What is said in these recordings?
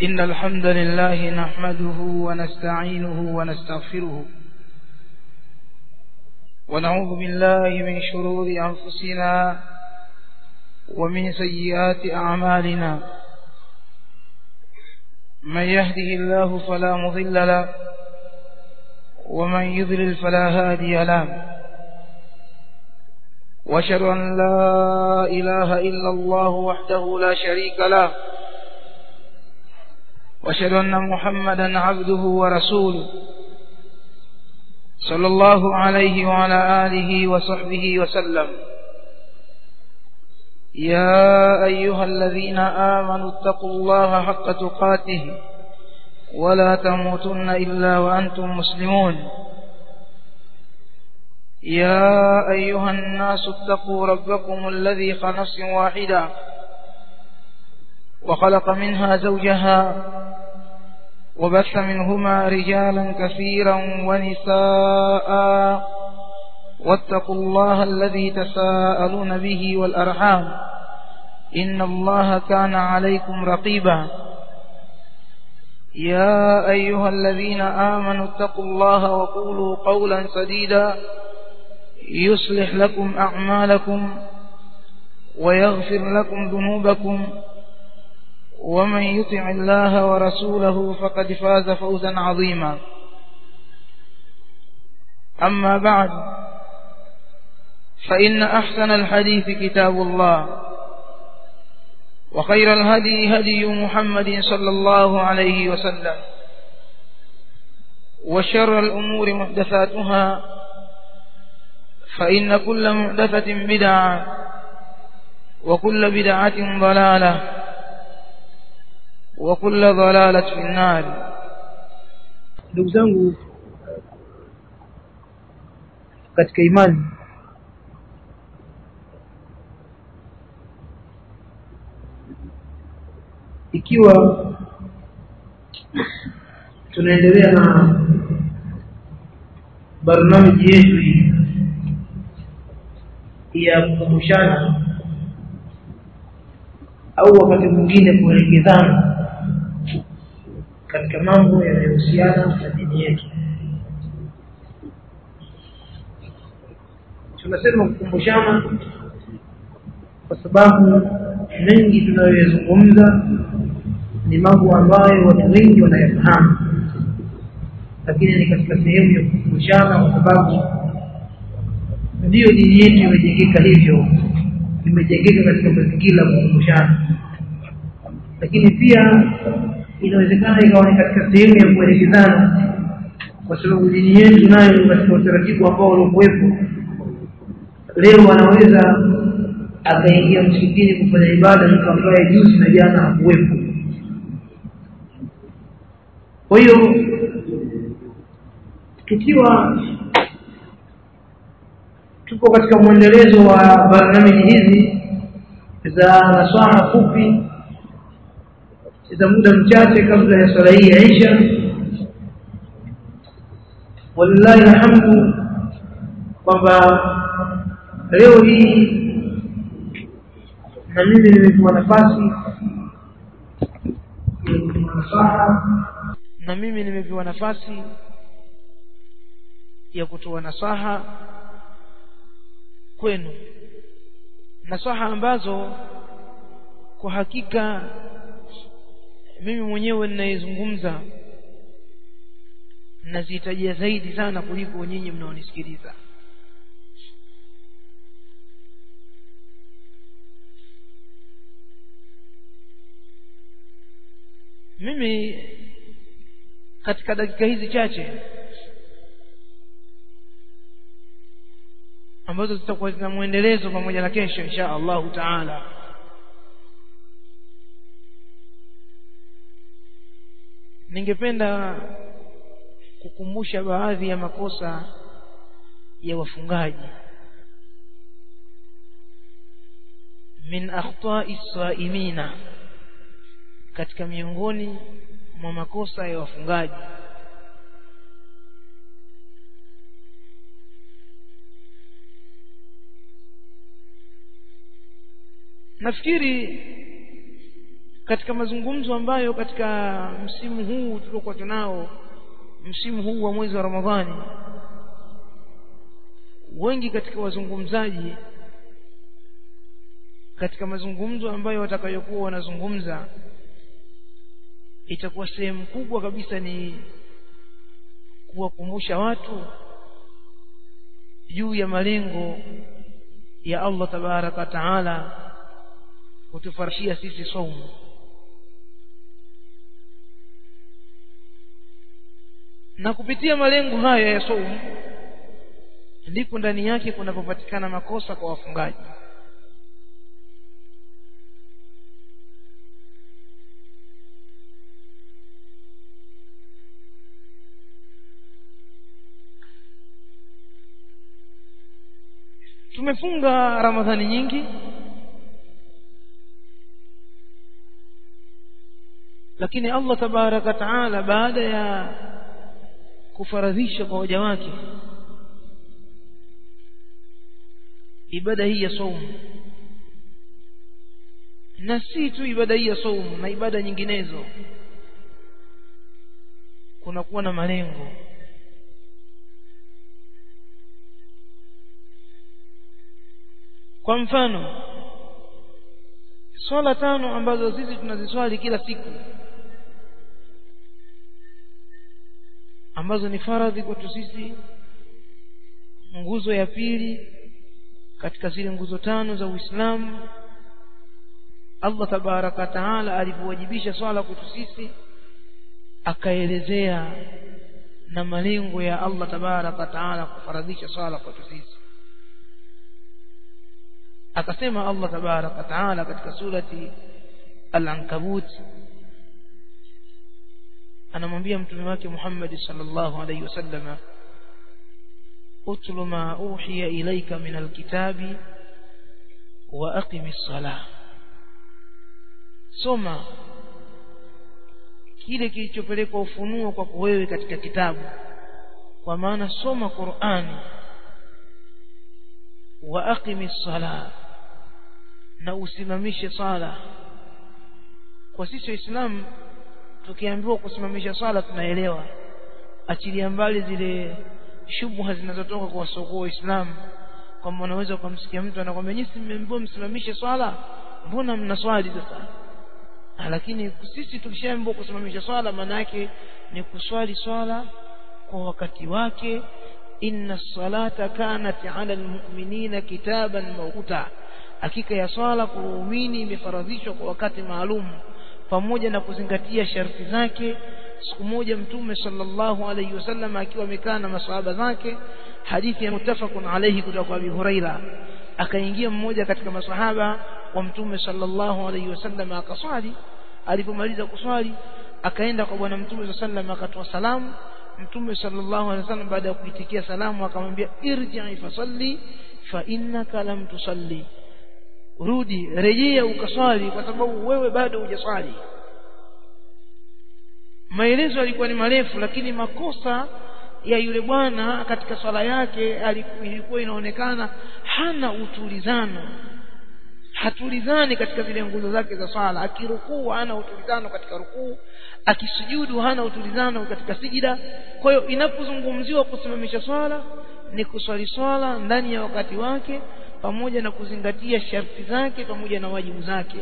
إن الحمد لله نحمده ونستعينه ونستغفره ونعوذ بالله من شرور أنفسنا ومن سيئات أعمالنا من يهده الله فلا مضل له ومن يضلل فلا هادي له واشهد أن لا إله إلا الله وحده لا شريك له واشهد أن محمدا عبده ورسوله صلى الله عليه وعلى آله وصحبه وسلم يا أيها الذين آمنوا اتقوا الله حق تقاته ولا تموتن إلا وأنتم مسلمون يا أيها الناس اتقوا ربكم الذي خلص واحدا وخلق منها زوجها وبث منهما رجالا كثيرا ونساء واتقوا الله الذي تساءلون به والأرحام إن الله كان عليكم رقيبا يا أيها الذين آمنوا اتقوا الله وقولوا قولا سديدا يصلح لكم أعمالكم ويغفر لكم ذنوبكم ومن يطع الله ورسوله فقد فاز فوزا عظيما أما بعد فإن أحسن الحديث كتاب الله وخير الهدي هدي محمد صلى الله عليه وسلم وشر الأمور محدثاتها فإن كل محدثة بدعة وكل بدعة ضلالة وكل ضلالة في النار ndugu zangu katika imani ikiwa tunaendelea na barnamiji yetu hii ya kukumbushana au wakati mwingine kuelekezana katika mambo yanayohusiana na dini yetu tunasema kukumbushana kwa sababu mengi tunayoyazungumza ni mambo ambayo watu wengi wanayafahamu lakini ni katika sehemu ya kukumbushana kwa sababu ndiyo dini yetu imejengeka hivyo imejengeka katika mazingira ya kukumbushana lakini pia inawezekana ikawa ni katika sehemu ya kuelekezana kwa sababu dini yetu nayo katika utaratibu ambao uliokuwepo leo anaweza akaingia msikitini kufanya ibada mtu ambaye juzi na jana hakuwepo kwa hiyo tukiwa tupo katika mwendelezo wa barnamiji hizi za nasaha fupi za muda mchache kabla ya swala hii ya isha walillahi alhamdu kwamba leo hii na mimi nimepewa nafasi na mimi nimepewa nafasi ya kutoa nasaha kwenu nasaha ambazo kwa hakika mimi mwenyewe ninayezungumza nazihitajia zaidi sana kuliko nyinyi mnaonisikiliza mimi katika dakika hizi chache ambazo zitakuwa zina mwendelezo pamoja na kesho insha Allahu taala ningependa kukumbusha baadhi ya makosa ya wafungaji min akhta'i saimina katika miongoni mwa makosa ya wafungaji nafikiri katika mazungumzo ambayo katika msimu huu tuliokuwa tunao msimu huu wa mwezi wa Ramadhani wengi katika wazungumzaji katika mazungumzo ambayo watakayokuwa wanazungumza itakuwa sehemu kubwa kabisa ni kuwakumbusha watu juu ya malengo ya Allah tabaraka taala kutufarishia sisi saumu na kupitia malengo haya ya saumu ndipo ndani yake kunapopatikana makosa kwa wafungaji tumefunga ramadhani nyingi lakini Allah tabaraka taala baada ya kufaradhisha kwa waja wake ibada hii ya saumu na si tu ibada hii ya saumu na ibada nyinginezo kunakuwa na malengo kwa mfano swala tano ambazo sisi tunaziswali kila siku ambazo ni faradhi kwetu sisi nguzo ya pili katika zile nguzo tano za Uislamu Allah tabaraka taala alipowajibisha swala kwetu sisi akaelezea na malengo ya Allah tabaraka taala kufaradhisha swala kwetu sisi akasema Allah tabaraka taala katika surati al-ankabut anamwambia mtume wake Muhammad sallallahu alayhi wasallam utlu ma uhiya ilayka min alkitabi wa aqimis salah soma kile kilichopelekwa ufunuo kwako wewe katika kitabu kwa maana soma Qur'ani wa aqimis salah na usimamishe sala kwa sisi waislamu tukiambiwa kusimamisha swala tunaelewa achilia mbali zile shubha zinazotoka kwa wasoko waislamu kwamba unaweza ukamsikia mtu anakwambia nyinyi mmeambiwa msimamishe swala mbona mnaswali sasa lakini sisi tukishaambiwa kusimamisha swala maana yake ni kuswali swala kwa wakati wake inna salata kanat ala almu'minina kitaban mawquta hakika ya swala kwa waumini imefaradhishwa kwa wakati maalum pamoja na kuzingatia sharti zake siku moja mtume sallallahu alayhi wasallam akiwa amekaa na maswahaba zake hadithi ya mutafaqun alayhi kutoka kwa Abi Huraira akaingia mmoja katika maswahaba wa mtume sallallahu alayhi wasallam akaswali alipomaliza kuswali akaenda kwa bwana mtume sallallahu alayhi wasallam akatoa salamu mtume sallallahu alayhi wasallam baada ya kuitikia salamu akamwambia irji'i fasalli fa innaka lam tusalli rudi rejea ukaswali kwa sababu wewe bado hujaswali maelezo yalikuwa ni marefu lakini makosa ya yule bwana katika swala yake ilikuwa inaonekana hana utulizano hatulizani katika zile nguzo zake za swala akirukuu hana utulizano katika rukuu akisujudu hana utulizano katika sijida kwa hiyo inapozungumziwa kusimamisha swala ni kuswali swala ndani ya wakati wake pamoja na kuzingatia sharti zake pamoja na wajibu zake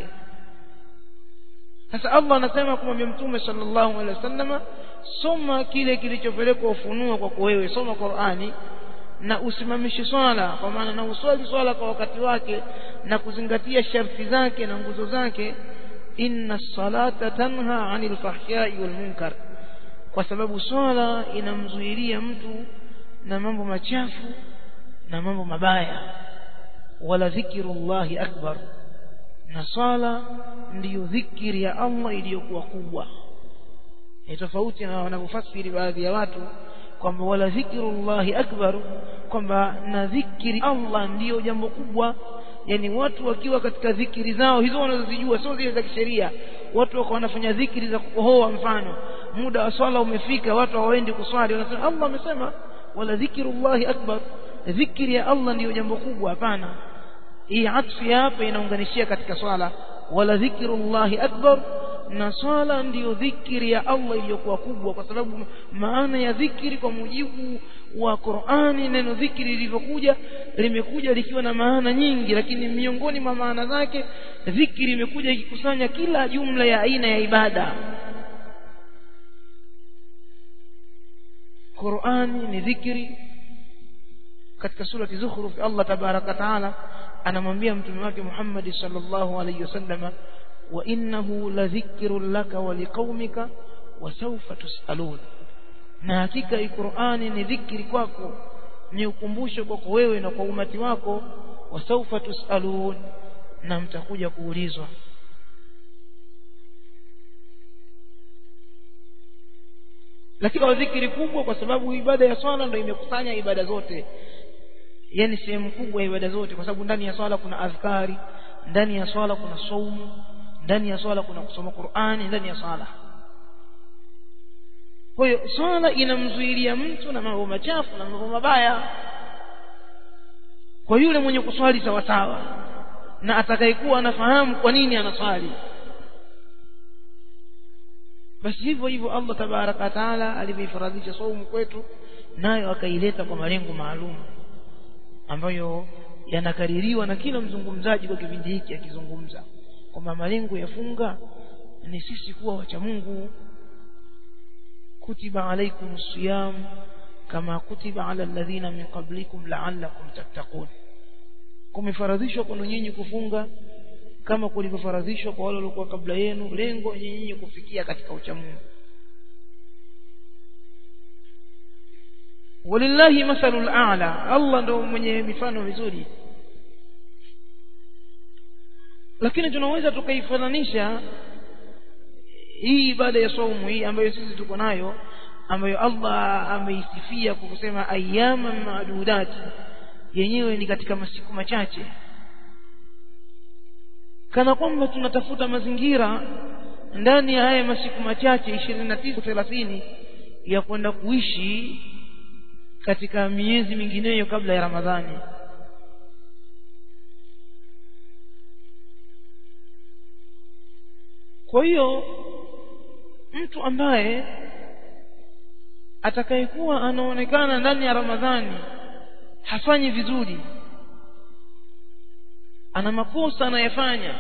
sasa Allah anasema kumwambia mtume sallallahu alaihi wasallama soma kile kilichopelekwa ufunuo kwako wewe soma Qur'ani na usimamishe swala kwa maana na uswali swala kwa wakati wake na kuzingatia sharti zake na nguzo zake inna salata tanha anil fahsha'i wal munkar kwa sababu swala inamzuilia mtu na mambo machafu na mambo mabaya wala dhikrullahi akbar na swala ndiyo dhikri ya Allah iliyokuwa kubwa ni tofauti na wanavyofasiri baadhi ya watu kwamba wala dhikrullahi akbar kwamba na dhikri Allah ndiyo jambo kubwa yani watu wakiwa katika dhikri zao hizo wanazozijua sio zile za kisheria watu wako wanafanya dhikri za kukohoa mfano muda wa swala umefika watu hawaendi kuswali wanasema Allah amesema wala dhikrullahi akbar dhikri ya Allah ndiyo jambo kubwa hapana hii atfi hapa inaunganishia katika swala wala dhikrullahi akbar na swala ndiyo dhikiri ya Allah iliyokuwa kubwa kwa sababu maana ya dhikiri kwa mujibu wa Qur'ani neno dhikiri lilivyokuja limekuja likiwa na maana nyingi lakini miongoni mwa maana zake dhikiri imekuja ikikusanya kila jumla ya aina ya ibada Qur'ani ni dhikri katika surati Zukhruf Allah tabaraka taala anamwambia mtume wake Muhammad sallallahu alayhi wasallam wa innahu ladhikrun laka wa liqaumika wa sawfa tusalun na hakika hii Qur'ani ni dhikri kwako ni ukumbusho kwako wewe na kwa umati wako wa sawfa tusalun na mtakuja kuulizwa lakini kwa dhikri kubwa kwa sababu ibada ya swala ndio imekusanya ibada zote yani sehemu kubwa ya ibada zote kwa sababu ndani ya swala kuna adhkari ndani ya swala kuna saumu ndani ya swala kuna kusoma Qur'ani ndani ya swala kwa hiyo swala inamzuilia mtu na mambo machafu na mambo mabaya kwa yule mwenye kuswali sawa sawa na atakayekuwa anafahamu kwa nini anaswali basi hivyo hivyo Allah tabaraka taala alivyofaradhisha saumu kwetu nayo akaileta kwa malengo maalum ambayo yanakaririwa na kila mzungumzaji kwa kipindi hiki akizungumza kwamba malengo ya funga ni sisi kuwa wacha Mungu kutiba alaikum siyam kama kutiba ala alladhina min qablikum la'allakum tattaqun kumefaradhishwa kwenu nyinyi kufunga kama kulivyofaradhishwa kwa wale waliokuwa kabla yenu lengo nyinyi kufikia katika uchamungu walillahi mathalul a'la Allah ndo mwenye mifano mizuri lakini tunaweza tukaifananisha hii ibada ya saumu hii ambayo sisi tuko nayo ambayo Allah ameisifia kwa kusema ayyama maadudat yenyewe ni katika masiku machache kana kwamba tunatafuta mazingira ndani ya haya masiku machache 29 30 ya kwenda kuishi katika miezi mingineyo kabla ya Ramadhani kwa hiyo mtu ambaye atakayekuwa anaonekana ndani ya Ramadhani hafanyi vizuri ana makosa anayafanya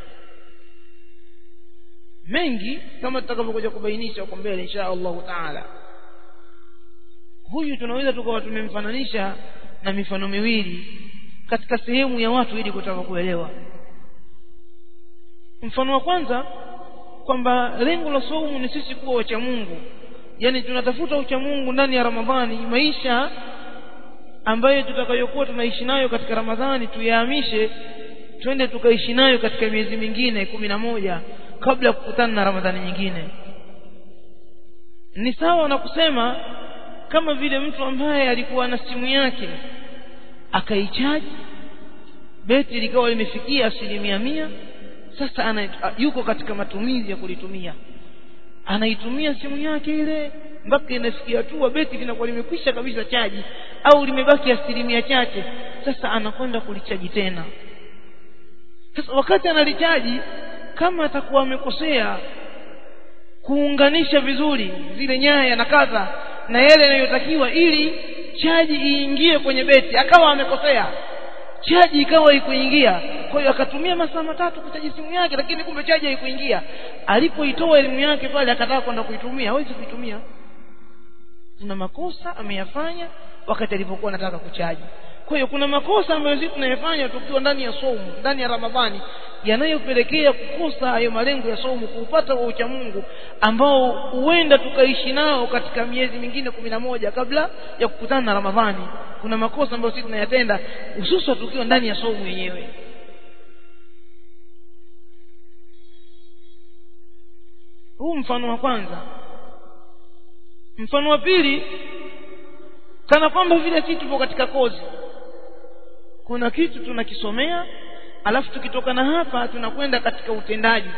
mengi kama tutakavyokuja kubainisha huko mbele insha Allah taala huyu tunaweza tukawa tumemfananisha na mifano miwili katika sehemu ya watu ili kutaka kuelewa mfano wa kwanza kwamba lengo la saumu ni sisi kuwa wacha Mungu yani tunatafuta ucha Mungu ndani ya Ramadhani maisha ambayo tutakayokuwa tunaishi nayo katika Ramadhani tuyahamishe twende tukaishi nayo katika miezi mingine kumi na moja kabla ya kukutana na Ramadhani nyingine ni sawa na kusema kama vile mtu ambaye alikuwa na simu yake akaichaji beti likawa limefikia asilimia mia sasa ana, yuko katika matumizi ya kulitumia anaitumia simu yake ile mpaka inafikia hatua beti linakuwa limekwisha kabisa chaji au limebaki asilimia chache sasa anakwenda kulichaji tena sasa wakati analichaji kama atakuwa amekosea kuunganisha vizuri zile nyaya na kadha na yale yanayotakiwa ili chaji iingie kwenye beti akawa amekosea chaji ikawa ikuingia kwa hiyo akatumia masaa matatu kuchaji simu yake lakini kumbe chaji haikuingia alipoitoa elimu yake pale akataka kwenda kuitumia hawezi kuitumia kuna makosa ameyafanya wakati alipokuwa anataka kuchaji kwa hiyo kuna makosa ambayo sisi tunayafanya tukiwa ndani ya somo ndani ya ramadhani yanayopelekea kukosa hayo malengo ya somo kuupata wa ucha Mungu ambao huenda tukaishi nao katika miezi mingine kumi na moja kabla ya kukutana na Ramadhani kuna makosa ambayo sisi tunayatenda hususan tukiwa ndani ya somo yenyewe huu mfano wa kwanza mfano wa pili kana kwamba vile sisi tupo katika kozi kuna kitu tunakisomea alafu tukitoka na hapa tunakwenda katika utendaji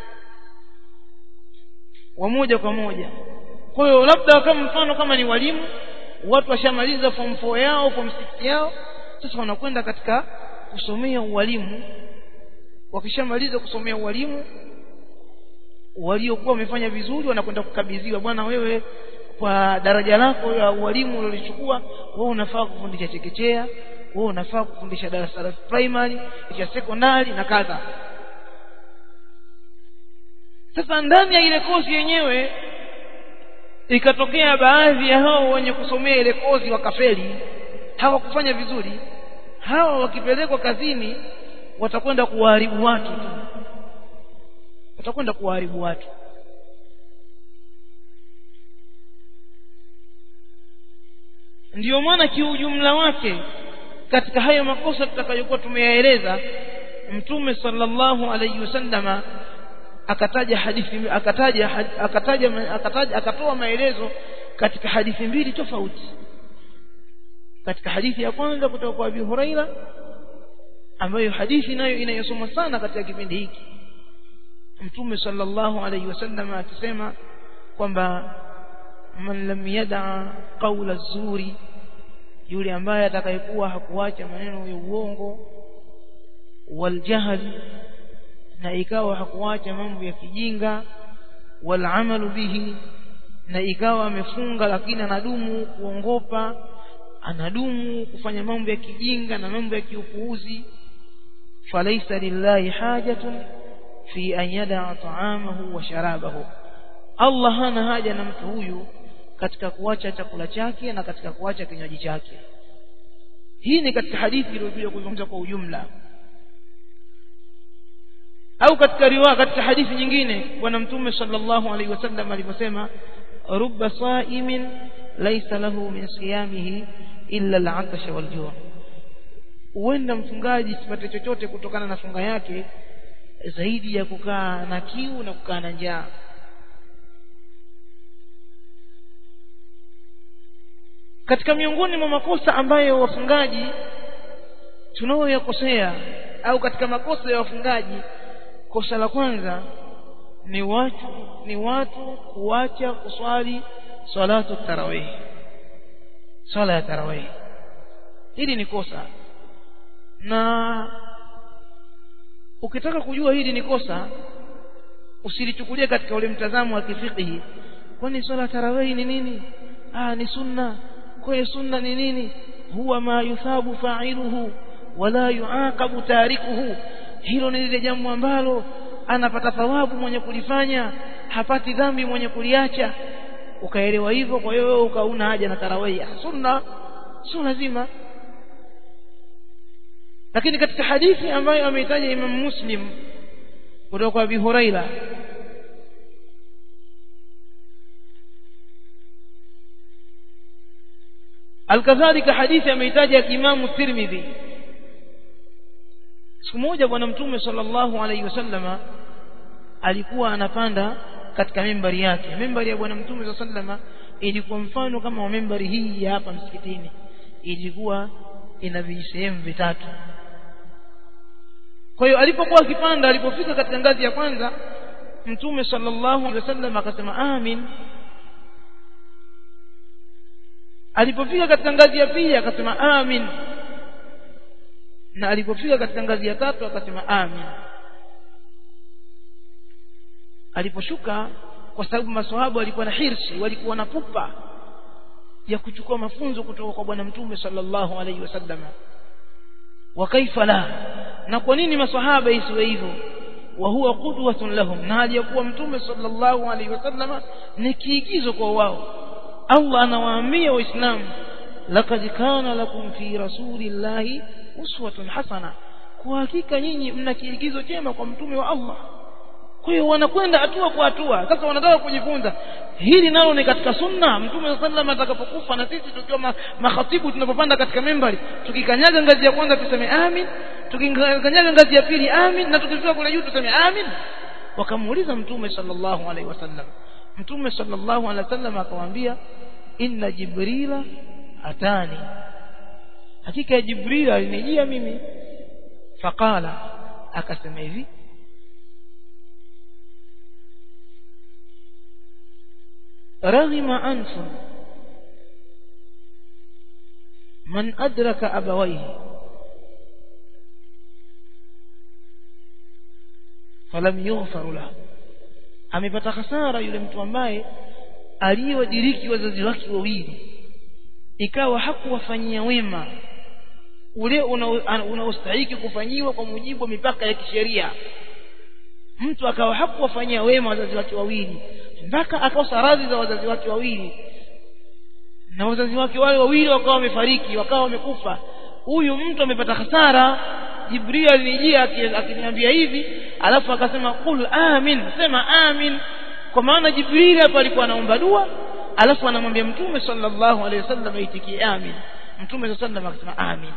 wa moja kwa moja kwa hiyo labda kama mfano kama ni walimu watu washamaliza form 4 yao form 6 yao sasa wanakwenda katika kusomea ualimu wakishamaliza kusomea ualimu waliokuwa wamefanya vizuri wanakwenda kukabidhiwa bwana wewe kwa daraja lako ya ualimu ulilochukua wewe unafaa kufundisha chekechea wewe unafaa kufundisha darasa la primary ya sekondari na kadha sasa ndani ya ile kozi yenyewe ikatokea baadhi ya hao wenye kusomea ile kozi wakafeli hawakufanya vizuri hawa wakipelekwa kazini watakwenda kuwaharibu watu tu watakwenda kuwaharibu watu ndiyo maana kiujumla wake katika hayo makosa tutakayokuwa tumeyaeleza mtume sallallahu alayhi wasallama akataja hadithi akataja akataja akataja akatoa maelezo katika hadithi mbili tofauti katika hadithi ya kwanza kutoka kwa Abi Huraira ambayo hadithi nayo inayosoma sana katika kipindi hiki mtume sallallahu alayhi wasallam akisema kwamba man lam yada qawla zuri yule ambaye atakayekuwa hakuacha maneno ya uongo waljahl na ikawa hakuacha mambo ya kijinga walamalu bihi na ikawa amefunga lakini anadumu kuongopa anadumu kufanya mambo ya kijinga na mambo ya kiupuuzi falaisa lillahi hajatun fi an yadaa taamahu wa sharabahu Allah hana haja na mtu huyu katika kuacha chakula chake na katika kuacha kinywaji chake hii ni katika hadithi iliyokuja kuzungumza kwa ujumla au katika riwaya katika hadithi nyingine bwana mtume sallallahu alaihi wasallam alivyosema rubba saimin laysa lahu min siyamihi illa al-'atash wal-ju' huenda mfungaji sipate chochote kutokana na funga yake zaidi ya kukaa na kiu na kukaa na njaa katika miongoni mwa makosa ambayo wafungaji tunaoyakosea au katika makosa ya wafungaji kosa la kwanza ni watu ni watu kuacha kuswali salatu tarawih swala ya tarawih hili ni kosa na ukitaka kujua hili ni kosa usilichukulie katika ule mtazamo wa kifikihi kwani swala ya tarawih ni nini ah ni sunna kwa sunna ni nini huwa ma yuthabu fa'iluhu wala yuaqabu tarikuhu hilo ni lile jambo ambalo anapata thawabu mwenye kulifanya hapati dhambi mwenye kuliacha ukaelewa hivyo kwa hiyo wewe ukauna haja na tarawih sunna sio lazima lakini katika hadithi ambayo ameitaja Imam Muslim kutoka kwa Abi Huraira alkadhalika hadithi ameitaja Imam Tirmidhi siku moja bwana mtume sallallahu alaihi wasallama alikuwa anapanda katika membari yake membari ya bwana mtume sallallahu ilikuwa mfano kama wa membari hii ya hapa msikitini ilikuwa ina vijisehemu vitatu kwa hiyo alipokuwa akipanda alipofika katika ngazi ya kwanza mtume sallallahu alaihi wasallam akasema amin alipofika katika ngazi ya pili akasema amin na alipofika katika ngazi ya tatu akasema amin aliposhuka kwa sababu maswahaba walikuwa na hirsi walikuwa na pupa ya kuchukua mafunzo kutoka kwa bwana mtume sallallahu alaihi wasallam wa kaifa la na kwa nini maswahaba isiwe hivyo wa huwa qudwatun lahum na aliyakuwa mtume sallallahu alaihi wasallam ni kiigizo kwa wao Allah anawaambia waislamu laqad kana lakum fi rasulillahi uswatun hasana kwa hakika nyinyi mna kiigizo chema kwa mtume wa Allah kwa hiyo wanakwenda hatua kwa hatua sasa wanataka kujifunza hili nalo ni katika sunna mtume sallam atakapokufa na sisi tukiwa ma, makhatibu tunapopanda katika membari tukikanyaga ngazi ya kwanza tuseme amin tukikanyaga ngazi ya pili amin na tukifika kule juu tuseme amin wakamuuliza mtume sallallahu alaihi wasallam mtume sallallahu alaihi wasallam akamwambia inna jibrila atani hakika ya jibril alinijia mimi faqala akasema hivi رغم أنف من أدرك أبويه فلم يغفر له amepata hasara yule mtu ambaye aliyodiriki wazazi wake wawili ikawa hakuwafanyia wema ule unaostahiki una kufanyiwa kwa mujibu wa mipaka ya kisheria mtu akawa hakuwafanyia wema wazazi wake wawili mpaka akakosa radhi za wazazi wake wawili na wazazi wake wale wawili wakawa wamefariki wakawa wamekufa huyu mtu amepata hasara jibril alinijia akiniambia hivi alafu akasema qul amin sema amin kwa maana jibril hapa alikuwa anaomba dua alafu anamwambia mtume sallallahu alaihi wasallam aitikie amin mtume sallallahu alaihi wasallam akasema amin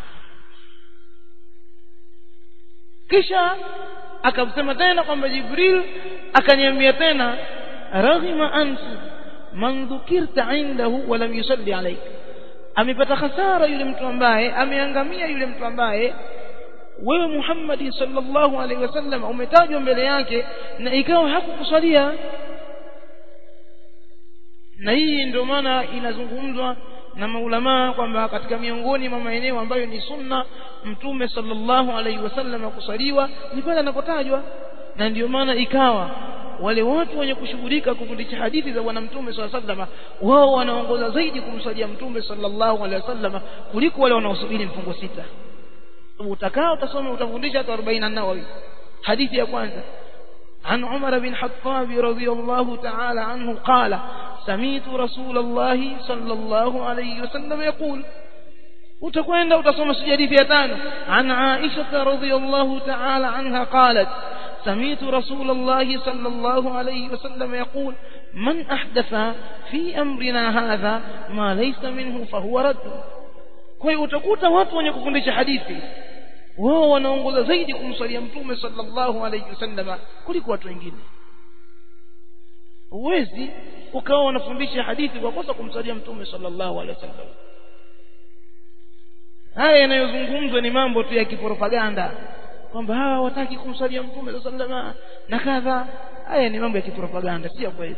kisha akamsema tena kwamba jibril akaniambia tena raghima anfu man dhukirta indahu wa lam yusalli alayk amepata hasara yule mtu ambaye ameangamia yule mtu ambaye wewe Muhammad sallallahu alaihi wasallam umetajwa mbele yake na ikawa hakukusalia na hii ndio maana inazungumzwa na maulamaa kwamba katika miongoni mwa maeneo ambayo ni sunna mtume sallallahu alaihi wasallam kusaliwa ni pale anapotajwa na ndio maana ikawa wale watu wenye kushughulika kufundisha hadithi za bwana mtume sallallahu alaihi wasallam wao wanaongoza zaidi kumsalia mtume sallallahu alaihi wasallam kuliko wale wanaosubiri mfungo sita utakao utasoma utafundisha hata 40 nawawi hadithi ya kwanza عن عمر بن حطاب رضي الله تعالى عنه قال سميت رسول الله صلى الله عليه وسلم يقول utakwenda utasoma hadithi ya tano an Aisha radhiyallahu ta'ala anha qalat سمعت رسول الله صلى الله عليه وسلم يقول من أحدث في أمرنا هذا ما ليس منه فهو رد kwa hiyo utakuta watu wenye kufundisha hadithi wao wanaongoza zaidi kumswalia mtume sallallahu alayhi wasallam kuliko watu wengine huwezi ukawa unafundisha hadithi kwa kosa kumswalia mtume sallallahu alayhi wasallam haya yanayozungumzwa ni mambo tu ya kipropaganda kwamba hawa hawataki kumswalia mtume sallallahu alayhi wasallam na kadha haya ni mambo ya kipropaganda sio kweli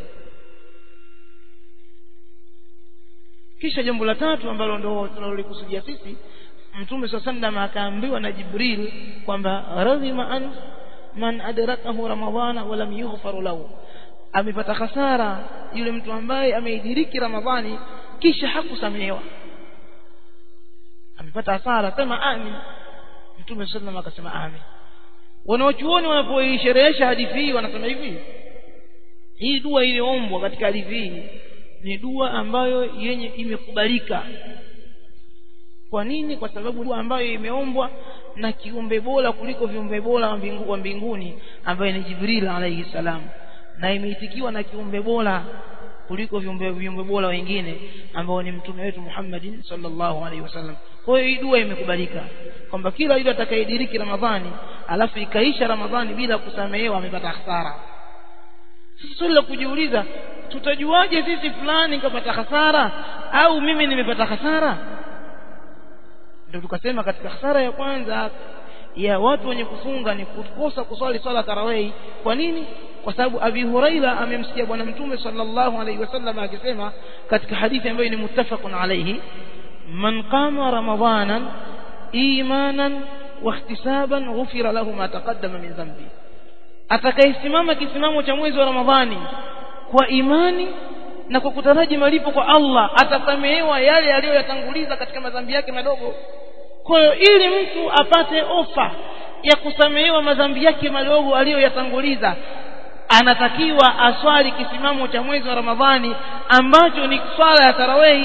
kisha jambo la tatu ambalo ndo tunalolikusudia sisi mtume sallam akaambiwa na jibril kwamba radhima an man adrakahu ramadhana wa lam yughfar lahu amepata hasara yule mtu ambaye ameidiriki ramadhani kisha hakusamehewa amepata hasara sema amin mtume sallam akasema amin wanaochuoni wanapoisherehesha hadithi hii wanasema hivi hii dua iliyoombwa katika hadithi hii ni dua ambayo yenye imekubalika kwa nini kwa sababu dua ambayo imeombwa na kiumbe bora kuliko viumbe bora wa mbingu, mbinguni ambaye ni Jibril alayhi salam na imeitikiwa na kiumbe bora kuliko viumbe viumbe bora wengine ambao ni mtume wetu Muhammadin sallallahu alaihi wasallam kwa hiyo hii dua imekubalika kwamba kila yule atakayediriki Ramadhani alafu ikaisha Ramadhani bila kusamehewa amepata hasara sasa swali la kujiuliza tutajuaje sisi fulani kapata hasara au mimi nimepata hasara ndio tukasema katika hasara ya kwanza ya watu wenye kufunga ni kukosa kuswali swala tarawih kwa nini kwa sababu Abi Huraira amemsikia bwana mtume sallallahu alaihi wasallam akisema katika hadithi ambayo ni muttafaqun alayhi man qama ramadanan imanan wa ihtisaban ghufira lahu ma taqaddama min dhanbi atakayesimama kisimamo cha mwezi wa Ramadhani kwa imani na kwa kutaraji malipo kwa Allah atasamehewa yale aliyoyatanguliza katika madhambi yake madogo kwa hiyo ili mtu apate ofa ya kusamehewa madhambi yake madogo aliyoyatanguliza anatakiwa aswali kisimamo cha mwezi wa Ramadhani ambacho ni swala ya tarawehi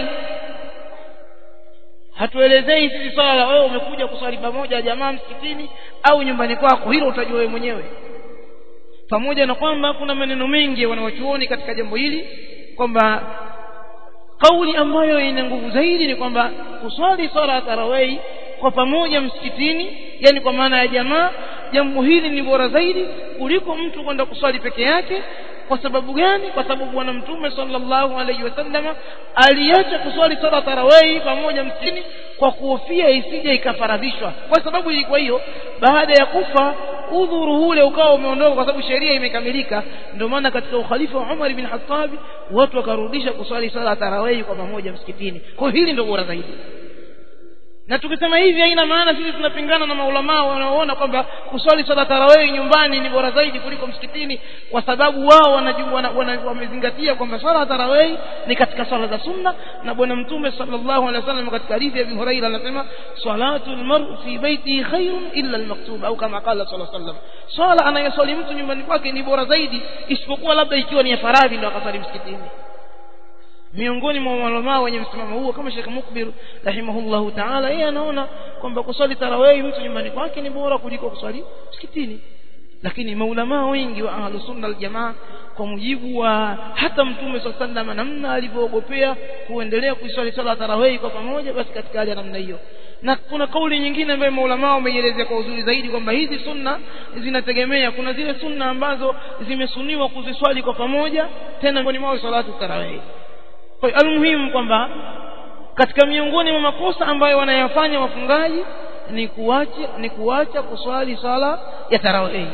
hatuelezei sisi swala la wewe umekuja kuswali pamoja jamaa msikitini au nyumbani kwako hilo utajua wewe mwenyewe pamoja na kwamba kuna maneno mengi wanawachuoni katika jambo hili kwamba kauli ambayo ina nguvu zaidi ni kwamba kuswali swala ya tarawih kwa pamoja msikitini yani kwa maana ya jamaa jambo hili ni bora zaidi kuliko mtu kwenda kuswali peke yake kwa sababu gani kwa sababu bwana mtume sallallahu alaihi wasallam aliacha kuswali swala tarawih pamoja msikitini kwa kuhofia isije ikafaradhishwa kwa sababu ilikuwa hiyo baada ya kufa udhuru ule ukawa umeondoka kwa sababu sheria imekamilika ndio maana katika ukhalifa wa Umar bin Khattab watu wakarudisha kuswali swala tarawih kwa pamoja msikitini kwa hili ndio bora zaidi na tukisema hivi haina maana sisi tunapingana na maulamaa wanaoona kwamba kuswali swala tarawih nyumbani ni bora zaidi kuliko msikitini kwa sababu wao wanajua wana, wamezingatia kwamba swala tarawih ni katika swala za sunna na bwana mtume sallallahu alaihi wasallam katika hadithi ya Abi Hurairah anasema salatul mar'i fi baitihi khairun illa al-maktub au kama qala sallallahu alaihi wasallam swala anayoswali mtu nyumbani kwake ni bora zaidi isipokuwa labda ikiwa ni ya faradhi ndio akaswali msikitini miongoni mwa maulama wenye msimamo huo kama Sheikh Mukbir rahimahullahu ta'ala yeye anaona kwamba kuswali tarawih mtu nyumbani kwake ni bora kuliko kuswali msikitini lakini maulama wengi wa ahlus sunna wal jamaa kwa mujibu wa hata mtume sallallahu namna alivyoogopea kuendelea kuiswali swala tarawih kwa pamoja basi katika hali ya namna hiyo na kuna kauli nyingine ambayo maulama wameielezea kwa uzuri zaidi kwamba hizi sunna zinategemea kuna zile sunna ambazo zimesuniwa kuziswali kwa pamoja tena miongoni mwao salatu tarawih kwa hiyo almuhimu kwamba katika miongoni mwa makosa ambayo wanayafanya wafungaji ni kuacha ni kuacha kuswali swala ya tarawih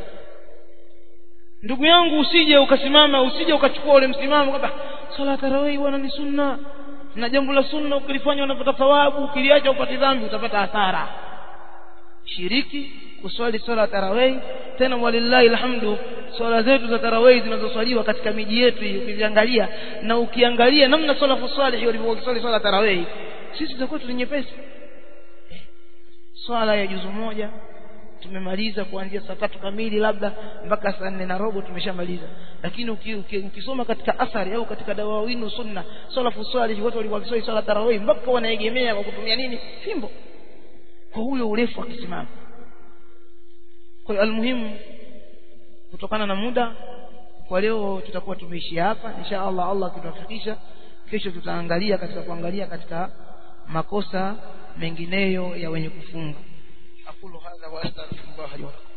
ndugu yangu usije ukasimama usije ukachukua ule msimamo kwamba swala ya tarawih bwana ni sunna na jambo la sunna ukilifanya unapata thawabu ukiliacha upate dhambi utapata hasara shiriki kuswali swala ya tarawih tena walillahi alhamdu swala zetu za tarawih zinazoswaliwa katika miji yetu hii ukiangalia na ukiangalia namna salafu salih walivyokuwa swali swala tarawih sisi za kwetu ni nyepesi swala ya juzu moja tumemaliza kuanzia saa tatu kamili labda mpaka saa nne na robo tumeshamaliza lakini uki, uki, ukisoma katika athari au katika dawawinu sunna salafu salih watu walikuwa wakiswali swala tarawih mpaka wanaegemea kwa kutumia nini fimbo kwa huyo urefu wa kisimamo kwa hiyo almuhimu kutokana na muda kwa leo tutakuwa tumeishia hapa insha Allah Allah akitufikisha kesho tutaangalia katika kuangalia katika makosa mengineyo ya wenye kufunga aqulu hadha wa astaghfirullah li wa lakum